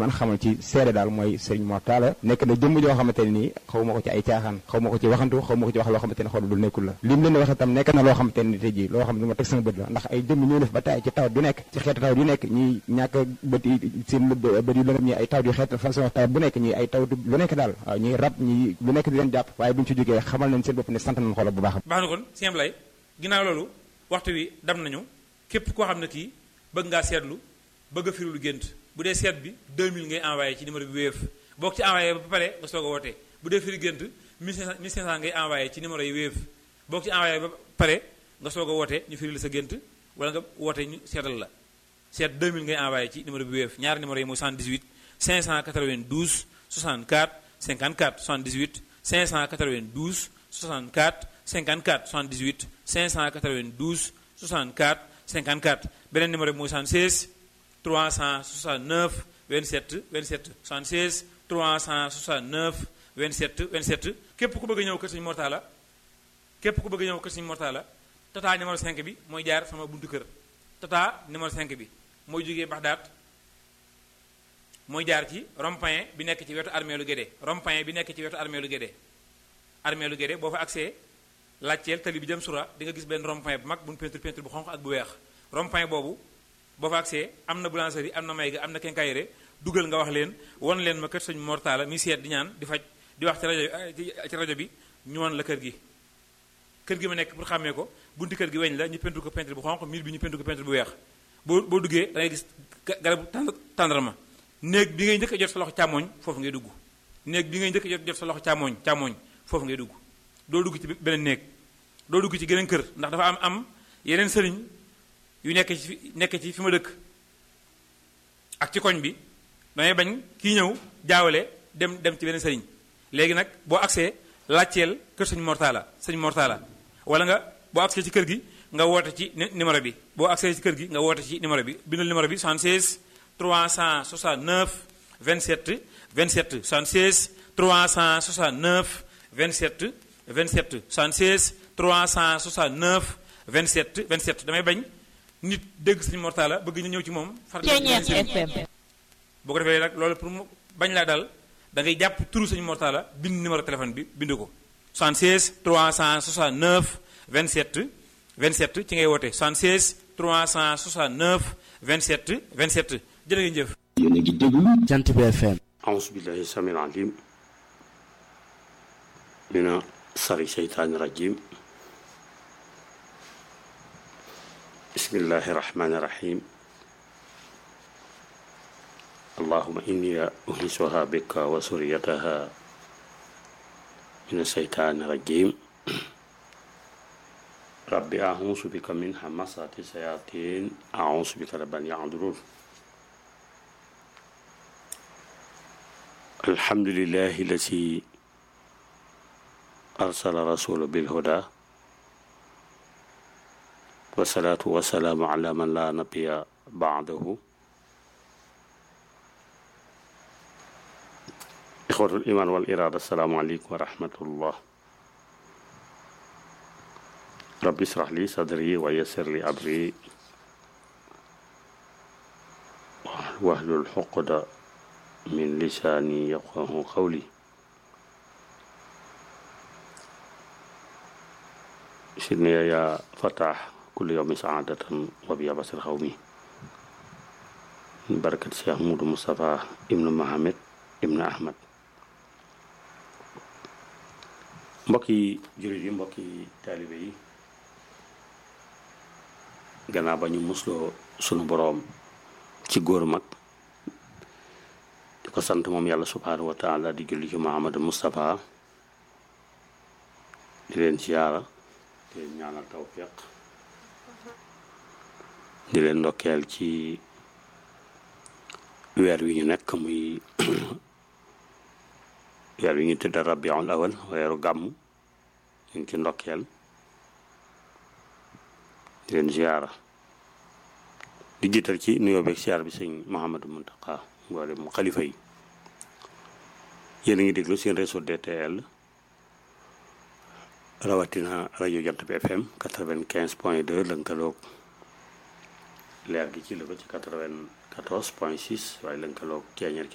mën xamal ci seede daal mooy Serigne Mor Talla nekk na jëmm joo xamante ne nii xaw ma ko ci ay caaxaan xaw ma ko ci waxantu xaw ma ko ci wax loo xamante ne xool du nekkul la lim leen wax itam nekk na loo xamante ne tey jii loo xam ne lu ma teg sama bët la ndax ay jëmm ñoo def ba tay ci tawat du nekk ci xeetu tawat yu nekk ñi ñàkk bët yi seen bët yu lëndëm ñi ay tawat yu xeet façon tawat bu nekk ñi ay tawat lu nekk daal waaw ñi rab ñi lu nekk di leen jàpp waaye bu ñu ci jógee xamal nañ seen bopp ne sant nañ xoolal bu baax baax na kon sëñ Ablaye ginnaaw loolu waxtu wi dam nañu képp koo xam ne kii bëgg ngaa seetlu bëgg a firilu gént bu dee seet bi 2000 ngay envoyé ci numéro bi wéef boo ko ci envoyé ba pare nga soog a wootee bu dee firi gént 1500 1500 ngay envoyé ci numéro yi wéef boo ko ci envoyé ba pare nga soog a woote ñu firil sa gént wala nga woote ñu seetal la seet 2000 ngay envoyé ci numéro bi wéef ñaari numéro yi mooy 78 592 64 54 78 592 64 54 78 592 64 54 beneen numéro bi mooy 76 369 27 27 76 369 27 27 képp ku bëgg a ñëw kër Sëñ Mor Talla képp ku bëgg a ñëw kër Sëñ Mor Talla tata numéro 5 bi mooy jaar sama buntu kër tata numéro 5 bi mooy jógee Baxdaat mooy jaar ci rond-point bi nekk ci wetu armée lu Guédé rond-point bi nekk ci wetu armée lu Guédé armée lu Guédé boo fa accès laajteel tali bi jëm sura di nga gis benn rond-point bu mag bu ñu peinture peinture bu xonq ak bu weex rond-point boobu boo fa accès am na boulangerie am na mayga am na quincaillerie dugal nga wax leen won leen ma kër Sëñ Mor Talla mi seet di ñaan di faj di wax ci rajo ci rajo bi ñu won la kër gi kër gi ma nekk pour xàmmee ko bunti kër gi weñ la ñu peinture ko peinture bu xonq miir bi ñu peinture ko peinture bu weex boo boo duggee da ngay gis garabu tàndarma néeg bi ngay njëkk a jot sa loxo càmmooñ foofu ngay dugg néeg bi ngay njëkk a jot jot sa loxo càmmooñ càmmooñ foofu ngay dugg doo dugg ci beneen néeg doo dugg ci geneen kër ndax dafa am am yeneen sëriñ yu nekk ci nekk ci fi ma dëkk ak ci koñ bi damay bañ kii ñëw jaawale dem dem ci beneen sëriñ léegi nag boo agsee laajteel kër sëñ Mor Talla sëñ Mor Talla wala nga boo agsee ci kër gi nga woote ci numéro bi boo agsee ci kër gi nga woote ci numéro bi bindal numéro bi 76 369 27 27 76 369 27 27 76 369 27 27 damay bañ nit dégg sëñ Mor Talla bëgg ñu ñëw ci moom. far boo ko defee nag loolu pour mu bañ laa dal da ngay jàpp turu sëñ Mor Talla bind numéro téléphone bi bind ko 76 369 27 27 ci ngay woote 76 369 27 27 jërë ngeen jëf. yéen a ngi déglu jant bi FM. أعوذ بالله السميع العليم من شر الشيطان الرجيم بسم الله الرحمن الرحيم اللهم إني أنسها بك وسريتها من الشيطان الرجيم ربي أعوذ بك من همسات الشياطين أعوذ بك رب أن يحضرون الحمد لله الذي أرسل رسول بالهدى والصلاة والسلام على من لا نبي بعده إخوة الإيمان والإرادة السلام عليكم ورحمة الله رب اشرح لي صدري ويسر لي أمري واحلل عقدة من لساني يفقه قولي سيدنا يا فتح كل يوم سعادة وبيا بصر قومي بركة الشيخ مود مصطفى ابن محمد ابن أحمد mbokki jullit yi mbokki taalibe yi gannaaw ba ñu musloo sunu boroom ci góor mag di ko sant moom yàlla subhaanahu wa taala di julli ci Muhammadu Moustapha di leen siyaara di leen ñaanal tawfiq di leen ndokkeel ci weer wi ñu nekk muy weer wi ñu tëdd rabiul awal weeru gàmm ñu ngi ci ndokkeel di leen ziyaara di jiital ci nuyoo beeg siyaar bi sëñ Mouhamadou Mountakha mboole mu xalifa yi yéen a ngi déglu seen réseau DTL rawatina rajo Jant bi FM quatre-vingt-quinze point deux lënkaloog leer gi ci la ko ci quatre-vingt-quatorze point six waaye lënkaloog ceeñeer